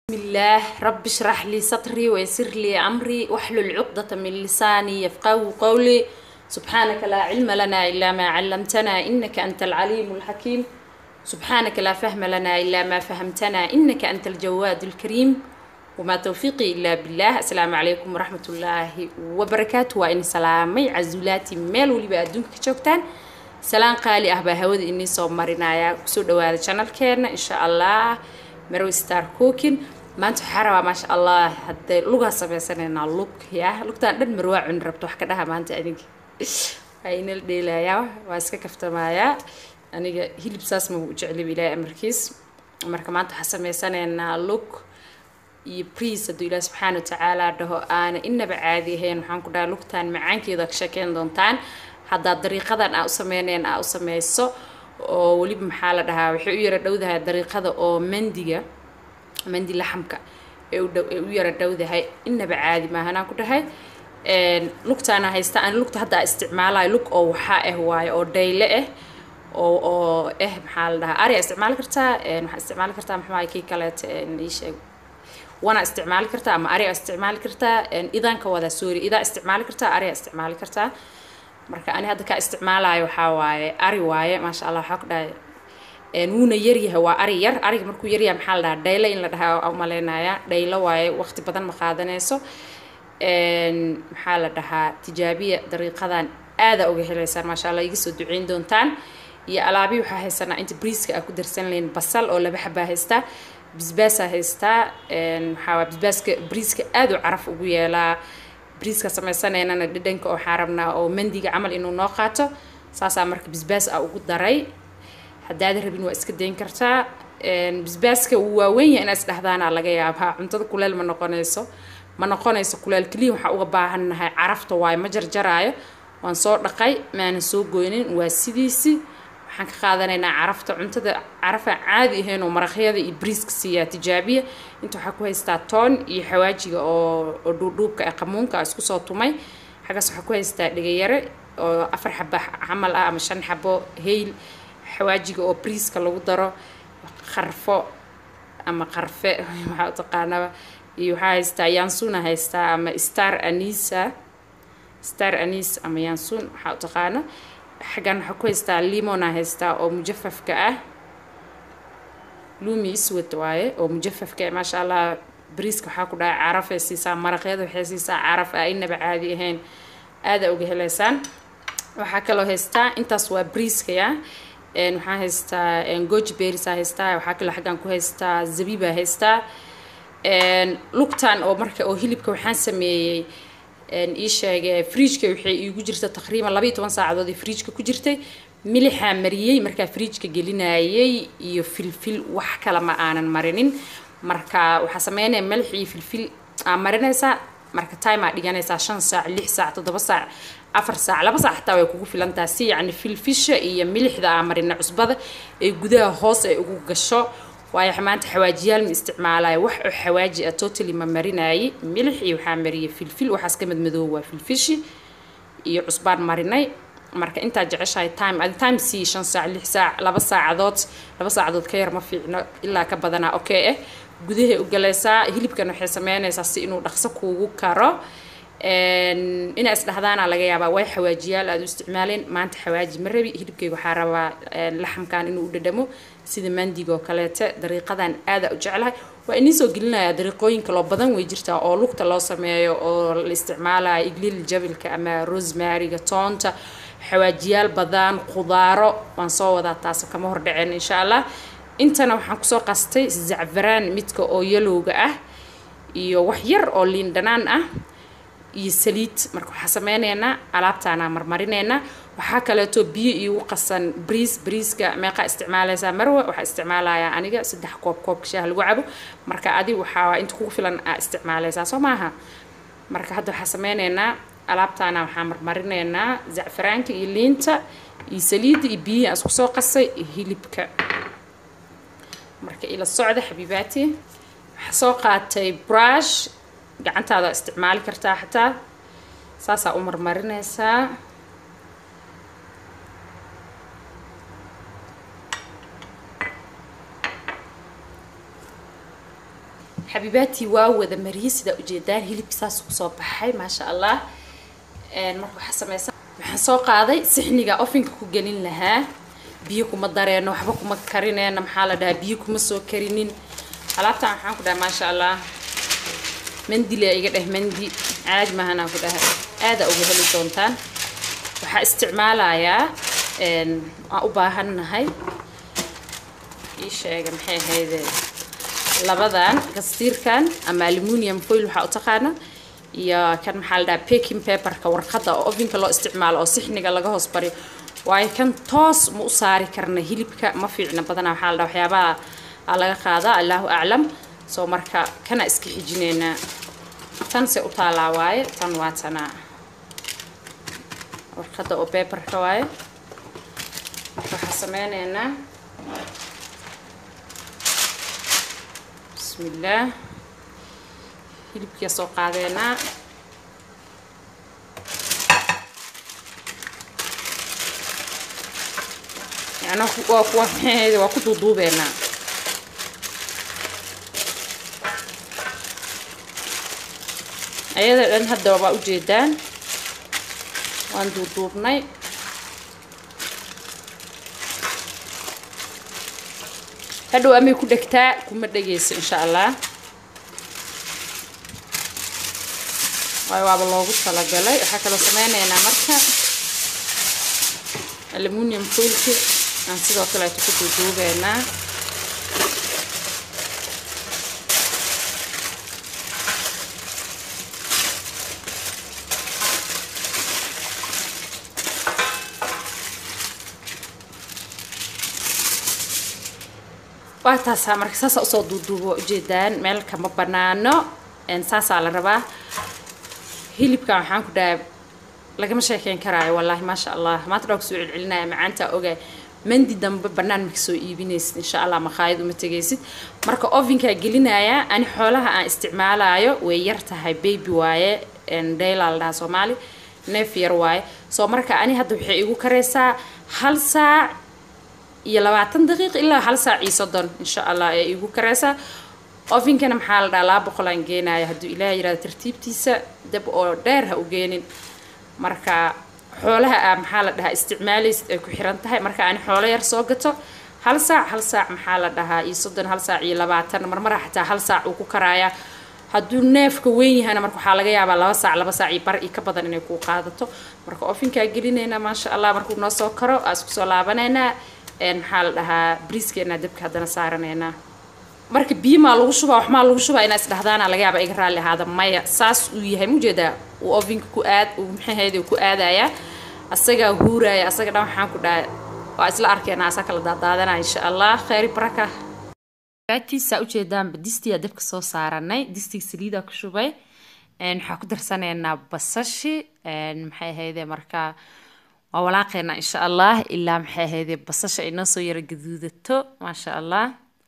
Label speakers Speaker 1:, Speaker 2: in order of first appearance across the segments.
Speaker 1: الله رب اشرح لي صدري ويسر لي أمري واحلل عقدة من لساني يفقهوا قولي سبحانك لا علم لنا إلا ما علمتنا إنك أنت العليم الحكيم سبحانك لا فهم لنا إلا ما فهمتنا إنك أنت الجواد الكريم وما توفيقي إلا بالله السلام عليكم ورحمة الله وبركاته وإن سلامي عزولاتي ميل ولي أدونك كشوكتان سلام قالي أهبا هود إني صوب مرينايا كسو دواد channel كيرنا إن شاء الله مروي ستار كوكين maanta waxaa rabaa maasha allah haddee lugaa samaysanayna lug ya lugtaan dhan marwaa cuni rabto wax ka dhaha maanta adinka waa inala dheelayaa waa iska kaftamayaa aniga hilib saas ma u jeclib ilaahay amarkiis marka maanta waxaa sameysanaynaa lug iyo briis hadduu ilaahi subxaana watacaala dhaho aana inaba caadi ahayn waxaan ku dhaha lugtaan macaankeeda ka sheekeyn doontaan haddaa dariiqadan aa u sameynayn aa u sameyso oo weliba maxaa la dhahaa waxay u yara dhowdahay dariiqada oo mandiga mandi laxamka ee u yara dhowdahay inaba caadi maahanaan ku dhahay lugtaana haysta aan lugta hadda isticmaalayo lug oo waxaa ah waayo oo dhayle ah oo oo eh maxaa la dhahaa ariyaa isticmaali kartaa waxaa isticmaali kartaa maxaa kii kaleeta ii sheeg wana isticmaali kartaa ama ariyaa isticmaali kartaa idaanka wada sorry idaa isticmaali kartaa ariyaa isticmaali kartaa marka ani hadda kaa isticmaalayo waxaa waaye ari waaye maasha allah waxaa ku dhahay wuuna yaryahay waa ari yar ariga markuu yaryahay maxaa la dhahaa dhaylo in la dhahaa umaleynayaa dhaylo waaye waqti badan ma qaadanayso maxaa la dhahaa tijaabiya dariiqadan aada uga helaysaan maasha allah iga soo duceyn doontaan iyo alaabi waxaa haysanaa inta briiska aa ku darsan lahayn basal oo laba xabaa haystaa bisbaasaa haystaa maxaa waa bisbaaska briiska aada u caraf ugu yeelaa briiska samaysaneynana dhadhanka oo waxaa rabnaa oo mandiga camal inuu noo qaato saasaa marka bisbaas aa ugu daray haddaada rabin waa iska dayn kartaa bisbaaska wuu waaweyn yahay inaa isdhahdaana laga yaabaa cuntada kuleel ma noqonayso ma noqonayso kuleel keliya waxaa uga baahannahay carafta waayo ma jarjaraayo waan soo dhaqay maanan soo goynin waa sidiisi waxaan ka qaadanaynaa carafta cuntada carafaa caadi ahayn oo maraqyada iyo briiska siiyaa tijaabiya inta waxaa ku haystaa toon iyo xawaajiga oo oo dhuudhuubka ee qamuunka a isku soo tumay xaggaas waxaa ku haystaa dhegayare oo afar xaba camal ah ama shan xabo hayl xawaajiga oo briiska lagu daro qarfo ama qarfe waxaa u taqaanaba iyo waxaa haystaa yaansuuna haystaa ama star anisa star anis ama yaansuun waxaa u taqaana xaggan waxaa ku haystaa limona haystaa oo mujafafka ah lumi iswad waaye oo mujafafka ah maasha allah briiska waxaa ku dhahay carafay siisaa maraqyada waxay siisaa caraf ah inaba caadi ahayn aada uga helaysaan waxaa kaloo haystaa intaas waa briiskaya waxaa haystaa goji berisa haystaa waxaa kaloo xaggan ku haystaa zabiba haystaa lugtan oo marka oo hilibka waxaan sameeyey ii sheegay fridjka waxay iigu jirta taqriiban labaiyo toban saacadood ee fridjka ku jirtay milixaa mariyey markaa fridjka gelinayay iyo filfil wax kale ma aanan marinin marka waxaa sameynaya milix iyo filfil aa marinaysaa marka time aa dhiganaysaa shan saac lix saac toddoba saac afar saac laba saac xataa way kugu filantaa si yacni filfisha iyo milixda aa marina cusbada ee gudaha hoos ay ugu gasho waayo maanta xawaajiyaal ma isticmaalayo wax oo xawaaji ah totally ma marinayay milix iyo waxaa mariyay filfil waxaas ka madmadoob waa filfishi iyo cusbaan marinay marka intaa jeceshahay time adi time sii shan saac lix saac laba saacadood laba saacadood ka yar ma fiicno ilaa ka badanaa okay eh gudahay u galaysaa hilibkan waxay sameynaysaa si inuu dhaqso kuugu karo inaa isdhahdaana laga yaabaa way xawaajiyaal aada u isticmaaleen maanta xawaaji ma rabi hilibkayga waxaa rabaa laxamkan inuu u dhadhamo sida mandiga oo kaleete dariiqadan aada u jeclahay waa inii soo gelinayaa dariiqooyin kaloo badan way jirtaa oo lugta loo sameeyo oo la isticmaalayo igliil jabilka ama rosemaryga toonta xawaajiyaal badan khudaaro waan soo wadaa taas kama hordhaceen insha allah intana waxaan kusoo qastay zacfaraan midka oo yalowga ah iyo wax yar oo liin dhanaan ah iyo saliid marka waxaa sameyneynaa alaabtaanaa marmarineynaa waxaa kaleeto biyo iigu qasan briis briiska meeqaa isticmaalaysaa marwa waxaa isticmaalayaa aniga saddex koob koobka shaah lagu cabo marka adi waxaa inta kugu filan aa isticmaalaysaa soo maaha marka hadda waxaa sameyneynaa alaabtaana waxaa marmarineynaa zacfaraanka iyo liinta iyo saliidda iyo biyihii aan isku soo qasay iyo hilibka marka ila socda xabiibaati waxaa soo qaatay brush gacantaada isticmaali kartaa xataa saasaa u marmarinaysaa xabiibaatii waa wada mariyey sidaa ujeedaan hilibka saas kusoo baxay maasha allah marka waxaa sameysan waxaan soo qaaday sixniga ofinka ku gelin lahaa biyo kuma dareeno waxba kuma karineena maxaa la dhahaa biyo kuma soo karinin alaabtan waxaan ku dhahay maasha allah mandile iga dheh mandi caadi maahanaan ku dhahay aada uga heli doontaan waxaa isticmaalayaa aan u baahannahay ii sheega maxay ahayde labadan gastiirkan ama aluminium foil waxaa u taqaana iyo kan maxaa la dhahaa baking paperka warqadda oo ovenka loo isticmaalo oo sixniga laga hoos bariyo waayo kan toos ma u saari karna hilibka ma fiicna badanaa waxaa la dhaha waxyaabaha aa laga qaadaa allahu aclam soo marka kana iska xijineynaa tan se u taalaa waaye tan waa tanaa warqadda oo paperka waaye waxaa sameyneynaa bismillaah hilibkiia soo qaadeenaa yani waa kuwa maxaheeda waa ku duuduubeenaa ayada dhan hadda waa ujeedaan waan duuduubnay hadhow amay ku dhegtaa kuma dhegayso insha allah waayo waaba loogu talagalay waxaa kaloo sameyneynaa marka aluminium foilki aan sidoo kaleeto ku duuduubeynaa waa taasaa marka saasaa usoo duuduubo ujeedaan meel kama banaano saasaa la rabaa hilibkan waxaan ku dhahay lagama sheekeyn karaayo wallaahi maasha allah maanta dhaa kusoo celcelinaya macaantaa ogaay mandi dambe banaan maka soo iibinaysid insha allah makhaayad uma tegaysid marka ovenkaa gelinaya ani xoolaha aan isticmaalaayo way yar tahay baby waaye daylaa la dhahaa soomaali neef yar waaye soo marka ani hadda waxay igu karaysaa hal saac iyo labaatan daqiiq ilaa hal saac iyo soddon insha allah ee igu karaysaa ofinkana maxaa la dhahaa laba boqolaan geenaya hadduu ilaah yirahdo tartiibtiisa dab oo dheer ha u geenin marka xoolaha a maxaa la dhahaa isticmaalaysid ay ku xiran tahay marka ani xoolo yar soo gato hal saac hal saac maxaa la dhahaa iyo soddon hal saac iyo labaatan marmara xataa hal saac uu ku karaaya hadduu neefka weyn yahana marka waxaa laga yaabaa laba saac laba saac iyo bar iyo ka badan inay kuu qaadato marka ofinkaa gelinaynaa maasha allah markuu noo soo karo aa isku soo laabanaynaa maxaa la dhahaa briiskeena dabka haddana saaranaynaa marka biyo maa lagu shubaa wax maa lagu shubaa inaa isdhahdaana laga yaaba iga raalli ahaada maya saas uu yahay mujeedaa uu ovinka ku aad uu maxaheeda ku aadaya asagaa huuraya asaga dhan waxaan ku dhahay waa isla arkeenaa asaa kala daadaadanaa insha allah khayri baraka baatiisa ujeedaanba distiyaa dabka soo saaranay distiga saliidaa ku shubay waxaa ku darsanaynaa basashi maxay ahayde markaa waa walaaqeynaa insha allah ilaa maxay ahayde basasha ay noo soo yara gaduudato maasha allah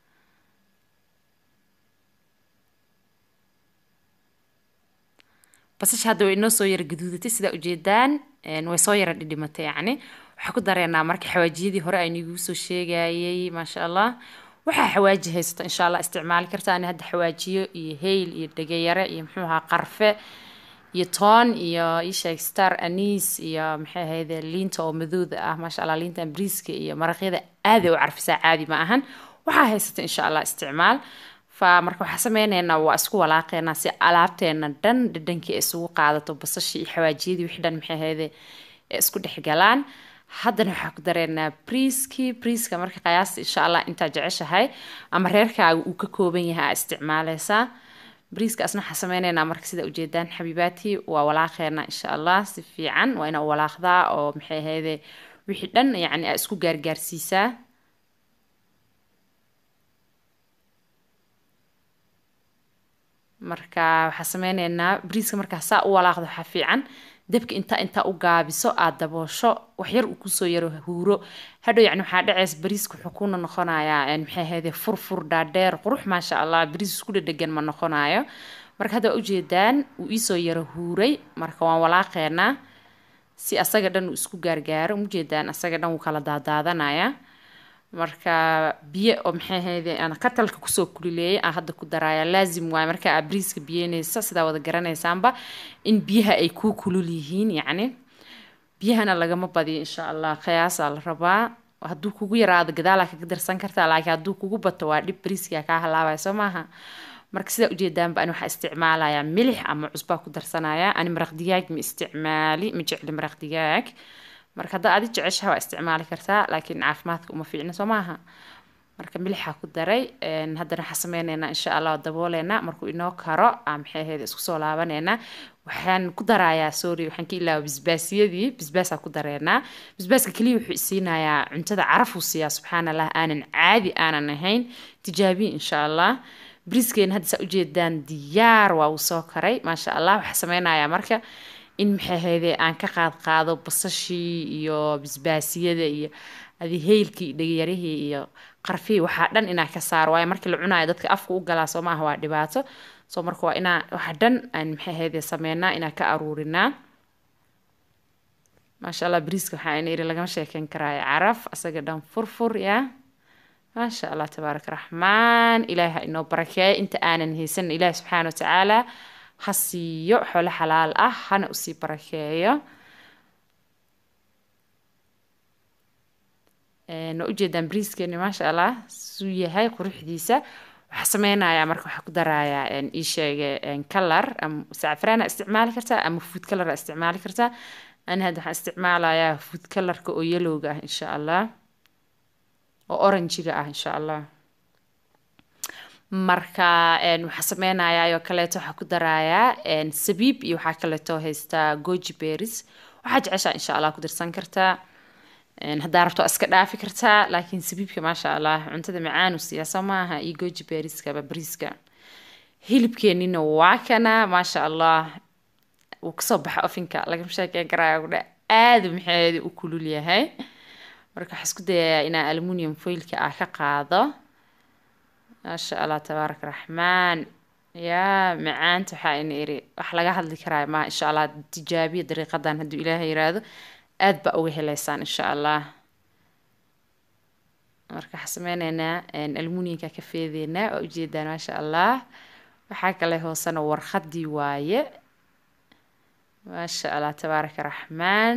Speaker 1: basasha hadda way inoo soo yara gaduudatay sidaa ujeedaan way soo yara dhidhimatay yacni waxaa ku dareynaa marka xawaajiyadii hore aynu iguu soo sheegayay maasha allah waxaa xawaaji haysato insha allah isticmaali karta ani hadda xawaajiyo iyo hayl iyo dhegayare iyo muxuu ahaa qarfe iyo toon iyo isheeg star anis iyo maxay ahayde liinta oo madowda ah maasha allah liintan briiska iyo maraqyada aaday u carfisaa caadi ma ahan waxaa haysata insha allah isticmaal fa marka waxaa sameyneynaa waa isku walaaqeynaa si alaabteena dhan dhadhankii isugu qaadato basashii iyo xawaajiyadii wixii dhan maxay ahayde ee isku dhexgalaan haddana waxaa ku dareynaa briiskii briiska marka qiyaasta insha allah intaa jeceshahay ama reerkaaga uu ka kooban yahay aa isticmaaleysaa briiska asna waxaa sameyneynaa marka sida ujeedaan xabiibaati waa walaaqeena insha allah si fiican waa inaa walaaqdaa oo maxay ahayde wixii dhan yacni aa isku gaargaarsiisaa marka waxaa sameyneynaa briiska markaa saa u walaaqda waxaa fiican dabka intaa intaa u gaabiso aad daboosho waxyar uu kusoo yaro huuro hadhow yacni waxaa dhaceys bariiska wuxuu kuna noqonayaa maxay ahayde furfur dhaadheer qurux maasha allah bariis isku dhadhegan ma noqonayo marka hadda waa ujeedaan uu iisoo yaro huuray marka waan walaaqeynaa si asaga dhan uu isku gaargaaro ujeedaan asaga dhan wuu kala daadaadanaya marka biyo oo maxay ahayde aan katalka kusoo kulileeyay aan hadda ku daraaya laazim waaye marka aad briiska biyeynaysa sidaa wada garanaysaanba in biyaha ay kuu kulul yihiin yacni biyahana lagama badiyo insha allah qiyaasaa la rabaa hadduu kugu yaraado gadaalaa kaga darsan kartaa laakiin hadduu kugu bato waa dhib briiskaa kaa halaabaya soo maaha marka sidaa ujeedaanba ani waxaa isticmaalayaa milix ama cusbaa ku darsanaya ani maraq digaag ma isticmaali ma jecli maraq digaag marka haddaa adi jeceshaha waa isticmaali kartaa laakiin caafimaadka uma fiicna soo maaha marka milixaa ku daray haddana waxaa sameyneynaa insha allah dabooleynaa markuu inoo karo maxay ahayd isku soo laabaneynaa waxaan ku darayaa sorry waxaan ka ilaaba bisbaasiyadii bisbaasaa ku dareynaa bisbaaska keliya wuxuu isiinayaa cuntada carafuu siiyaa subxaan allah aanan caadi aanan ahayn tijaabiye insha allah briskeena hadda saa ujeedaan diyaar waa uu soo karay maasha allah waxaa sameynayaa marka in maxay ahayde aan ka qaad qaado basashii iyo bisbaasiyada iyo adi heylkii dhegayarihii iyo qarfihii waxaa dhan inaa ka saaro waayo markii la cunayo dadka afka u galaa soo maaha waa dhibaato soo marka waa inaa waxa dhan aan maxay ahayde sameynaa inaa ka aruurinaa maasha allah briiska waxaa ina iri lagama sheekeyn karaayo caraf asaga dhan furfur yaa maasha allah tabaarak raxmaan ilaahi ha inoo barakeeyo inta aanan haysan ilaahi subxaana watacaala ha siiyo xoolo xalaal ah hana usii barakeeyo waa ujeedaan briiskeeni maasha allah suu yahay quruxdiisa waxaa sameynayaa marka waxaa ku darayaa ii sheege color ama sacfraana isticmaali kartaa ama food colora isticmaali kartaa ani hadda waxaan isticmaalayaa food colorka oo yelowga ah insha allah oo oranjiga ah insha allah marka waxaa sameynayaa oo kaleeto waxaa ku darayaa sabiib iyo waxaa kaleeto haystaa goji berries waxaa jeceshaa insha allah ku dirsan kartaa haddaa rabto iska dhaafi kartaa laakiin sabiibka maasha allah cuntada macaanu siiyaa soo maaha iyo goji berrieska babriiska hilibkeenina waa kana maasha allah wuu kasoo baxa ofinka lagama sheekeyn karaayo kudha aada maxeedi u kulul yahay marka waxaa isku dayayaa inaa aluminium foilka ah ka qaado maasha allah tabaarak raxmaan yaa macaanta waxaa ina iri wax laga hadli karaayo maa insha allah tijaabiya dariiqadan hadduu ilaahay yiraahdo aad baa uga heleysaan insha allah marka waxaa sameyneynaa aluminiumka ka feedeynaa waa ujeedaan maasha allah waxaa kale hoosena warqadii waaye maasha allah tabaaraka raxmaan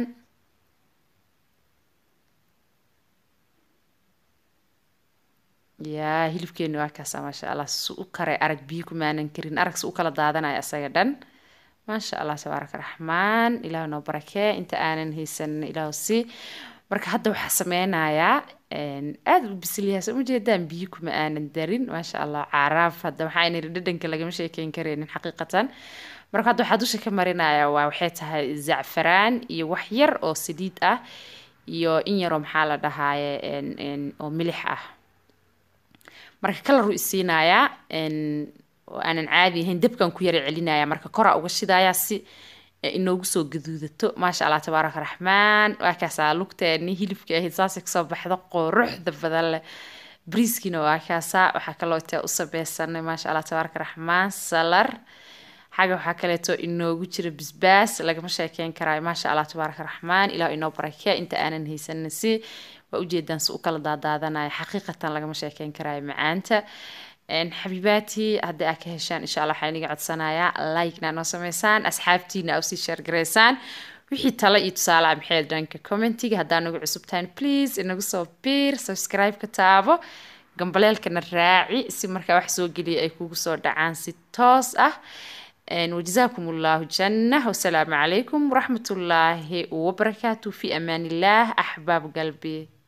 Speaker 1: yaa hilibkeeni waa kaasa maasha allah su u karay arag biyo kumaanan karin arag su u kala daadanaya asaga dhan maasha allah tabaaraka raxmaan ilaah noo barakee inta aanan haysan ilaah si marka hadda waxaa sameynayaa aada u bisilyahay soo ujeedaan biyo kuma aanan darin maasha allah caraaf hadda waxaa iniri dhadhanka lagama sheekeyn kareynin xaqiiqatan marka hadda waxaa dusha ka marinaya waa waxay tahay zacfaraan iyo wax yar oo saliid ah iyo in yaroo maxaa la dhahaaye oo milix ah marka kalaruu isiinayaa oo aanan caadi ahayn dabkan ku yara celinaya marka koraa uga shidayaa si inoogu soo gaduudato maasha allah tabaaraka raxmaan waa kaasaa lugteeni hilibka ahayd saasay kasoo baxdo quruxda badan leh briiskiina waa kaasaa waxaa kaloo tee u sameysanay maasha allah tabaaraka raxmaan salar xaga waxaa kaleeto inoogu jira bisbaas lagama sheekeyn karaayo maasha allah tabaaraka raxmaan ilaah inoo barakee inta aanan haysanin si waa ujeedaan si u kala daadaadanaya xaqiiqatan lagama sheekeyn karaayo macaanta xabiibaati haddii aad ka heshaan insha allah waxaa iniga codsanayaa like-na noo sameysaan asxaabtiina usii sheergareysaan wixii talo iyo tusaalaha maxay dhanka commentiga haddaa nagu cusub tahan please inagu soo biir subscribe ka taabo gambaleelkana raaci si markaa wax soo geliya ay kugu soo dhacaan si toos ah وجزاكم الله جنة والسلام عليكم ورحمة الله وبركاته في أمان الله أحباب قلبي